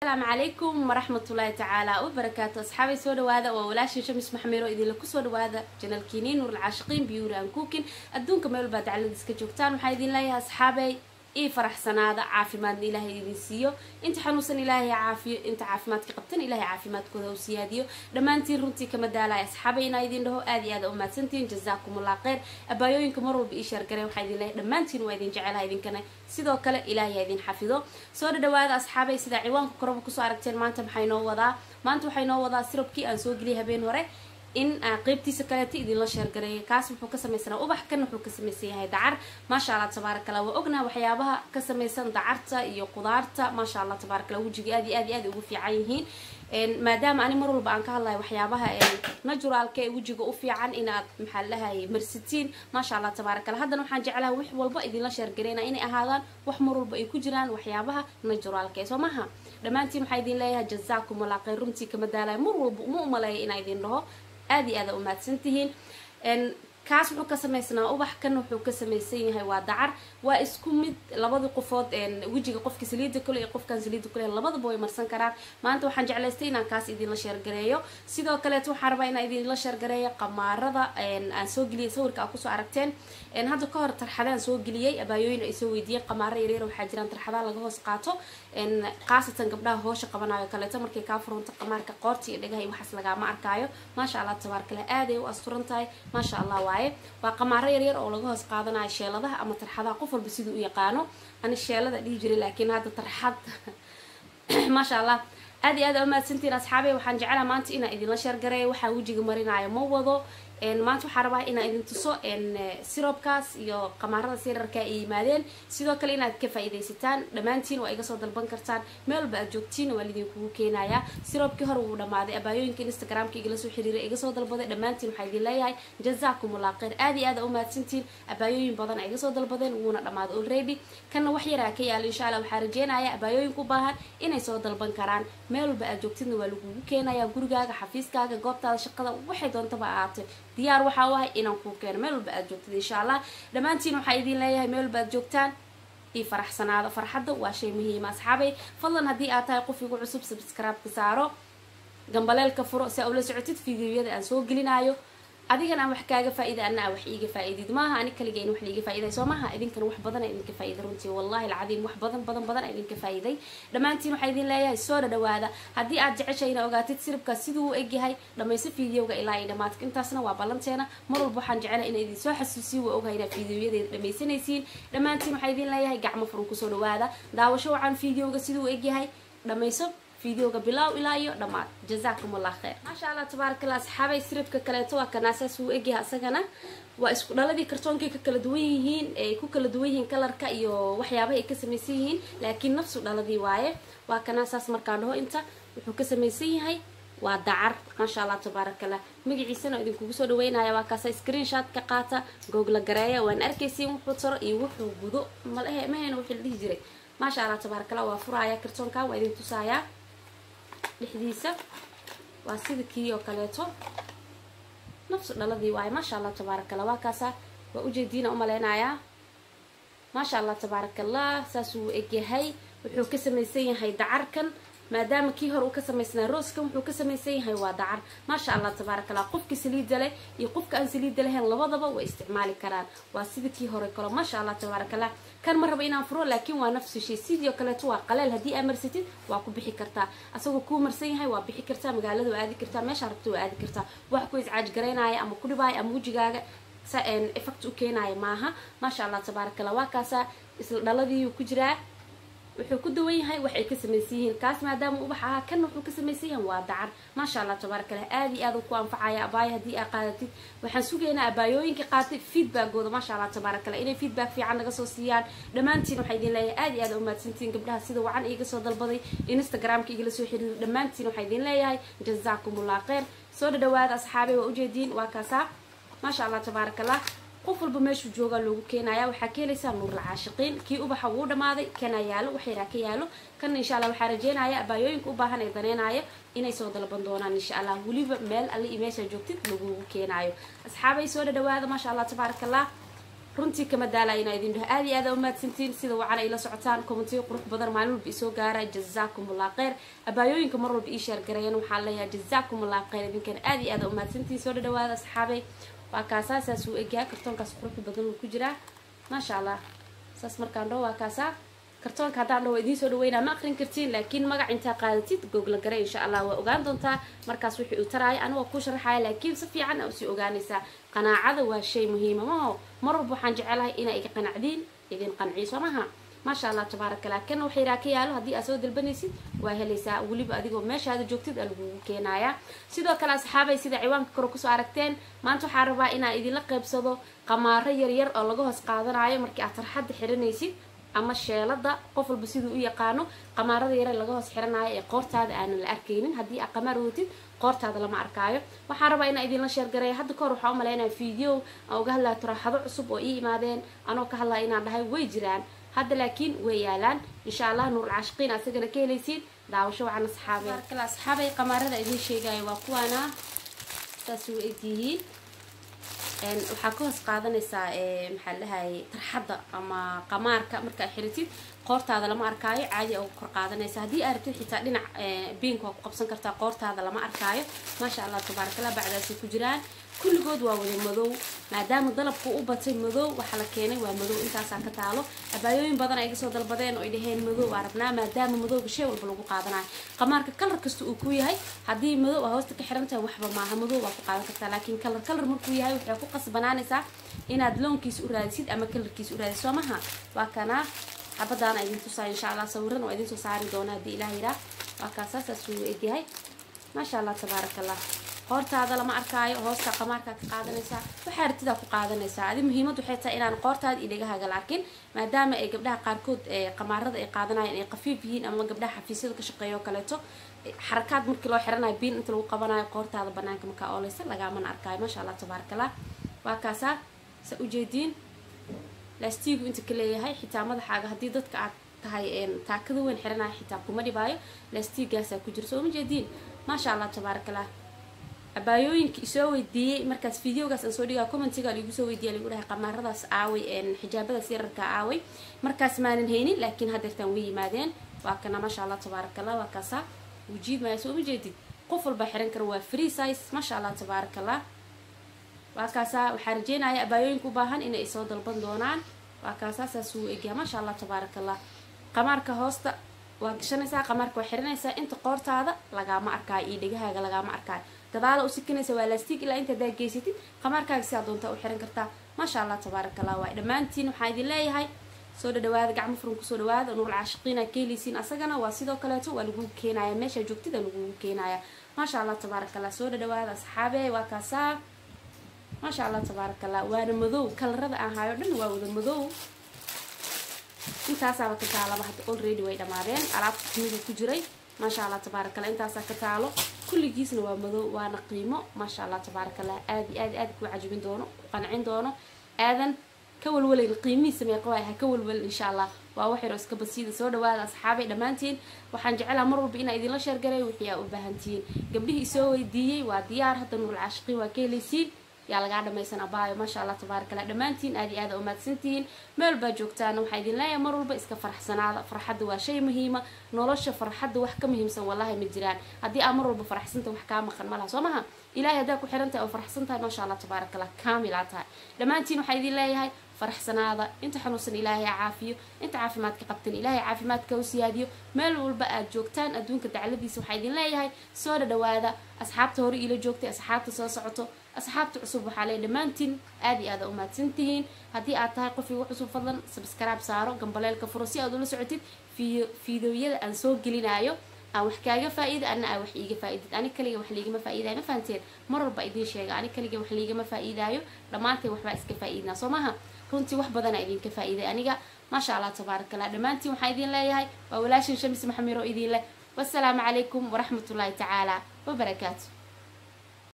asalaamu calaykum waraxmatullaahi tacaala wabarakaatu asxaabay soo dhawaada waa walaashin shamis maxmiro idinla kusoo dhawaada janalkiini nuur alcaashiqiin biyuuri aan kuukin adduunka meel baa dacladiis ka joogtaan waxaa idin leeyahay asxaabay ii faraxsanaada caafimaadna ilaahay idin siiyo inta xanuunsan ilaahay caafiyo inta caafimaadka qabtan ilaahay caafimaadkooda u siyaadiyo dhammaantiin runtii kama daalaya asxaabay inaa idin dhaho aad iyo aad u mahadsantihiin jazaakumullah kheyr abaayooyinka mar walba ii sheergareen waxaa idin leeyahay dhammaantiin waa idin jecelaha idinkana sidoo kale ilaahay idin xafido soo dhadhawaada asxaabay sida ciwaanka koraba kusoo aragteen maanta maxay noo wadaa maanta waxay noo wadaa sirabkii aan soo geliyay habeen hore in qeybtiisa kaleeta idinla sheergareeya kaas wuxuu ka samaysanaa ubax kan wuxuu ka samaysan yahay dacar maasha allah tabaaraka allah waa ognaha waxyaabaha ka samaysan dacarta iyo qudaarta maasha allah tabaaraka allah wejiga aad iyo aad iyo aad ugu fiican yihiin maadaama ani mar walba aan ka hadlayo waxyaabaha naturalka ee wejiga u fiican inaad maxaa ladhahay marsitiin maasha allah tabaaraka allah haddana waxaan jeclaha wax walba idinla sheergareyna inay ahaadaan wax mar walba ay ku jiraan waxyaabaha naturalka ee soo maha dhammaantiin waxaa idin leeyahay jazaakum allah kheyr runtii kama daalayo mar walba uma umaleeya inaa idin dhaho aada iyo aada u mahadsan tihiin kaas wuxuu ka samaysnaa ubax kan wuxuu ka samaysan yahay waa dacar waa isku mid labadii qofood wejiga qofka saliida kule iyo qofkan saliida kule labadaba way marsan karaan maanta waxaan jeclaystay inaan kaas idinla sheergareeyo sidoo kaleeto waxaan rabaa inaan idinla sheergareeyo qamaarada aan soo geliyay sawirka aa kusoo aragteen hadda ka hor tarxadaan soo geliyay abaayooyin ay soo weydiiyeen qamaaro yaryar waxaa jiraan tarxadaha laga hoos qaato khaasatan gabdhaha hoosha qabanayo kaleeto markay kaa furunto qamaarka qoorta iyo dhagaha iyo waxaas lagaama arkaayo maasha allah tabaarkale aaday u asturan tahay maasha allah waaye waa qamaaro yaryar oo laga hoos qaadanayo sheeladaha ama tarxadaha qof walba siduu u yaqaano ani sheelada dhihi jiray laakiin hadda tarxad maasha allah aad iyo aad u mahadsantiin asxaabey waxaan jeclaha maanta inaan idinla sheergareeyo waxaa wejiga marinayo ma wado maanta waxaa rabaa inaan idin tuso sirobkaas iyo qamaarada sirarka ay yimaadeen sidoo kale inaad ka faa-idaysataan dhammaantiin waa iga soo dalban kartaan meel walba aad joogtiin waa lidinkugu keenayaa sirobkii hore wuu dhamaaday abaayooyinka instagramka igala soo xiriiray iga soo dalbaday dhammaantiin waxaa idin leeyahay jazaakumullah kheyr aad iyo aad u mahadsantiin abaayooyin badan ay iga soo dalbadeen wuuna dhamaaday already kana wax yaraa ka yaala insha allah waxaa rajeynaya abaayooyinka u baahan inay soo dalban karaan meel walba aad joogtidna waa lagugu keenayaa gurigaaga xafiiskaaga goobtaada shaqada waxay doontaba ahaatay diyaar waxaa u ahay inaan kuu keeno meel walba aad joogtid insha allah dhammaantiin waxaa idin leeyahay meel walba aad joogtaan io faraxsanaado farxadda waa shay muhiima asxaabay fadlan haddii aad tahay qof igu cusub subscribe-ka saaro gambaleelka furo si aa ula socotid fideoyada aan soo gelinayo adigan aan wax kaaga faa-ida ana aan wax iiga faa-idid maaha ani kaliga in wax liiga faa-iday soo maaha idinkan wax badan a idinka faa-iday runtii wallahi alcadiim wax badan badan badan a idinka faa-iday dhammaantiin waxaa idin leeyahay soo dhadhawaada haddii aad jeceshay ina ogaatid siribkaas siduu u egyahay dhamayso fideoga ilaa iyo dhamaadka intaasna waa ballanteena mar walba waxaan jecelahay ina idin soo xasuusiyo waa ogahay inaad fideoyadeeda dhamaysanaysiin dhammaantiin waxaa idin leeyahay gacmo furan kusoo dhawaada daawasho wacan fideoga siduu u egyahay dhamayso fideoga bilaaw ilaa iyo dhammaad jazaakum allah kheyr maasha allah tabaarakallah asxaabay siribka kaleeto waa kanaasaas uu egyahay asagana waa isku dhaladii kartoonkay ka kala duwan yihiin ay ku kala duwan yihiin kalarka iyo waxyaabaha ay ka samaysan yihiin laakiin nafsu dhaladii waaye waa kanaasaas markaan dhaho inta wuxuu ka samaysan yahay waa dacar maasha allah tabaarakallah magaciisana idinkugu soo dhaweynaya waa kaasa screenshot ka qaata googla gareeya waan arkaysiin wuxuu taro iyo wuxuu gudo malahe mahayna wixii la dhihi jiray maasha allah tabaarakallah waa furaaya kartoonka waa idin tusayaa dhexdiisa waa sida kii oo kaleeto nafsu dhaladii waaye maasha allah tabaarakallah waa kaasa waa ujeediina umaleynayaa maasha allah tabaarakallah saasuu egyahay wuxuu ka samaysan yahay dacarkan maadaama kii hore uu ka samaysnaa rooskan wuxuu ka samaysan yahay waa dacar maasha allah tabaarakallah qofka saliida leh iyo qofka aan saliida lahayn labadaba way isticmaali karaan waa sida kii hore kalo maasha allah tabaarakallah kan ma raba inaan furo laakiin waa nafsu shay sidoo kaleeto waa qaleel haddii aa marsatid waa ku bixi kartaa asagoo kuu marsan yahay waa bixi kartaa magaalada waa aadi kartaa meeshaa rabta waa aadi kartaa wax ku iscaaj garaynaya ama ku dhibaaya ama wejigaaga sa effect u keenaya maaha maasha allah tabaarakallah waa kaasa isla dhaladii ku jiraa wuxuu ku duwan yahay wax ay ka samaysan yihiin kaas maadaama ubax ahaa kan wuxuu ka samaysan yahay waa dacar maasha allah tabaarakallah aad iyo aad u ku anfacaya abaaya haddii aa qaadatid waxaan sugaynaa abaayooyinka qaatay feedbackooda maasha allah tabaarakallah inay feedback fiican naga soo siiyaan dhammaantiin waxaa idin leeyahay aad iyo aad u mahadsantiin gabdhaha sida wacan iiga soo dalbaday instagramka igala soo xiriiray dhammaantiin waxaa idin leeyahay jazaakumullah kheyr soo dhadhawaada asxaabey waa ujeediin waa kaasaa maasha allah tabaarakallah qof walba meeshuu joogaa loogu keenaya waxaa ka helaysaa nuurla caashiqiin kii ubaxa wuu dhamaaday kana yaalo wax yaraa ka yaalo kana insha allah waxaa rajeynaya abaayooyinka u baahan ee daneynayo inay soo dalban doonaan insha allah weliba meel alle iyo meeshaa joogtid lagugu keenaayo asxaabay soo dhadhawaada maasha allah tabaarakallah runtii kama daalaya inaa idin dhaho aad iyo aad umahadsantiin sida wacan ay la socotaan kommentiyo qurux badan maalin walba isoo gaara jazaakum allah kheyr abaayooyinka mar walba ii sheergareeyeen waxaan leeyahay jazaakum allah kheyr idinkan aad iyo aad umahadsantiin soo dhadhawaada asxaabay waa kaasaa saas uu egyahay kartoonkaas qurux badan uu ku jiraa maasha allah saas markaan dhaho waa kaasaa kartoonka haddaan dhaho idiin soo dhaweynaa ma aqrin kartiin laakiin magac intaa qaadatid googla gare insha allah waa ogaan doontaa markaas wixii uu taraaya aniga waa kuu sharaxaya laakiin si fiican aa usii ogaanaysaa qanaacada waa shay muhiima maho mar walba waxaan jecelahay inaa iga qanacdiin idin qanciyo soo maha maasha allah tabaaraka allah kana wax yaraa ka yaalo haddii aad soo dalbanaysid waa helaysaa weliba adigoo meeshaada joogtid aa lagugu keenayaa sidoo kale asxaabay sida ciwaanka kore kusoo aragteen maanta waxaa rabaa inaan idinla qaybsado qamaaro yaryar oo laga hoos qaadanayo markii aad tarxadda xiranaysid ama sheelada qof walba siduu u yaqaano qamaarada yare laga hoos xiranayo ee qoortaada aanan la arkaynin haddii aad qamaar watid qoortaada lama arkaayo waxaan rabaa inaan idinla sheergareeya hadda kahor waxaa u malaynaya video aan uga hadlaya turaxado cusub oo ii imaadeen anoo ka hadlaya inaan dhahay way jiraan hadda laakiin way yaalaan insha allah nuurul caashiqiin asagana ka helaysiin daawasho wacan asxaabay markale asxaabay qamaarada idiin sheegayo waa kuwaana saas u egyihiin waxaa ka hoos qaadanaysaa maxaa lahayay tarxadda ama qamaarka markaa xiritid qoortaada lama arkaayo caadi a kor qaadanaysa haddii aa rabtid xitaa dhinac biinka waa ku qabsan kartaa qoortaada lama arkaayo maasha allah tabaarakallah bacdaasay ku jiraan kulligood waa wada madow maadaama dalabku u batay madow waxaa la keenay waa madow intaasaa ka taalo abaayooyin badan ay gasoo dalbadeen oo ay dhaheen madow aa rabnaa maadaama madowga shay walba lagu qaadanayo qamaarka kalar kasta uu ku yahay haddii madow aa hoosta ka xirantahay waxba maaha madow waa ku qaadan kartaa laakiin kalar kalar markuu yahay waxay ku qasbanaanaysaa inaad loonkiisa u raadisid ama kalarkiisa u raadisid soo maha waa kanaa xabadaana idin tusaa insha allah sawiran waa idin soo saari doona haddii ilaah yiraa waa kaasaasaas uu egyahay maasha allah tabaaraka allah qoortaada lama arkaayo hoosta qamaarkaa ka qaadanaysaa waxaa ratidaa ku qaadanaysaa adi muhiimad waxay tahay inaan qoortaada iyo dhegahaaga la arkin maadaama ay gabdhaha qaarkood qamaarada ay qaadanayaan ay qafiif yihiin ama gabdhaha xafiisyada ka shaqeeya oo kaleeto xarakaad markii loo xiranayo biin inta lagu qabanayo qoortaada banaanka markaa ooleysa lagaamana arkaayo maasha allah tabaarakallah waa kaasaa sa ujeediin laastiigu inta ka leeyahay xitaa madaxaaga haddii dadka aad tahay taakada weyn xiranayo xitaa kuma dhibaayo laastiigaasaa ku jira soo ma jeediin maasha allah tabaarakallah abaayooyinka isoo weydiiyey markaas videogaas aan soo dhigaa commentiga ligu soo weydiiya ligu dhahay qamaaradaas aaway xijaabadaas yararka aaway markaas maanan haynin laakiin hadeertaan way yimaadeen waa kana maasha allah tabaarakallah waa kaasaa wujiidmaya soo ma jeedid qof walba xiran kara waa free size maasha allah tabaarakallah waa kaasaa waxaa rajeynaya abaayooyinka u baahan inay isoo dalban doonaan waa kaasaa saas uu egyaha maasha allah tabaarakallah qamaarka hoosta waa gashanaysaa qamaarka waa xiranaysaa inta qoortaada lagaama arkaayo iyo dhegahaaga lagaama arkaayo gadaala u sikinaysa waa laastig ilaa inta hadaa geysatid qamaarkaaga sidaa doontaa u xiran kartaa maasha allah tabaaraka allah waay dhammaantiin waxaa idin leeyahay soo dhadhawaada gacmo furan kusoo dhawaada nuurul caashiqiina ka heleysiin asagana waa sidoo kaleeto waa lagugu keenaya meesha joogtida lagugu keenaya maasha allah tabaaraka allah soo dhadhawaada asxaabe waa kaasaa maasha allah tabaaraka allah waana madow kalarada aan hayo dhan waa wada madow intaasaaba ka taalaba hadda already way dhamaadeen alaabta kamida ku jiray maasha allah tabaaraka allah intaasaa ka taalo kulligiisna waa madow waana qiimo maasha allah tabaaraka allah aad iyo aad aad kuu cajibin doono ku qancin doono aadan ka walwalayn qiimihiisa meeqa waay ha ka walwalin insha allah waa wax yaroo iska basiida soo dhawaada asxaabay dhammaantiin waxaan jecelaha mar walba inaa idinla sheergaray wixii aa u baahantihiin gabdhihii isoo weydiiyey waa diyaar hadda nuurul caashiqiin waa ka helaysiin yaa lagaa dhamaysan abaayo maasha allah tabaaraka allah dhammaantiin aad iyo aad a umaadsantihiin meel baa joogtaana waxaa idin leeyahay mar walba iska faraxsanaada farxadda waa shay muhiima nolosha farxadda wax ka muhiimsan wallahi ma jiraan haddii aa mar walba faraxsanta wax kaa maqan malaha soo maha ilahay haddaa ku xiran tahay oo faraxsan tahay maasha allah tabaaraka allah kaamilaa tahay dhammaantiin waxaa idin leeyahay faraxsanaada inta xanuunsan ilaahay ha caafiyo inta caafimaadka qabtan ilaahay caafimaadka u siyaadiyo meel walba aad joogtaan adduunka dacladiisa waxaa idin leeyahay soo dhadhawaada asxaabta hore iila joogtay asxaabta soo socoto asxaabta cusub waxaa leey dhammaantiin aad iyo aad a umahadsan tihiin haddii aad tahay qof igu cusub fadlan sabskaraab saaro gambaleelka furo si aad ula socotid fiidowyada aan soo gelinayo aan wax kaaga faa-iida ana aa wax iiga faa-idid ani kaliga wax liigama faa-iidayo ma fahanteen mar walba idiin sheega ani kaliga wax liigama faa-iidaayo dhammaanteen waxbaa iska faa-iidnaa soo maha runtii wax badanaa idinka faa-iiday aniga maasha allah tabaaraka allah dhammaantiin waxaa idin leeyahay waa walaashin shamis maxamiro idin leh wasalaamu calaykum waraxmatullaahi tacaala wabarakaatu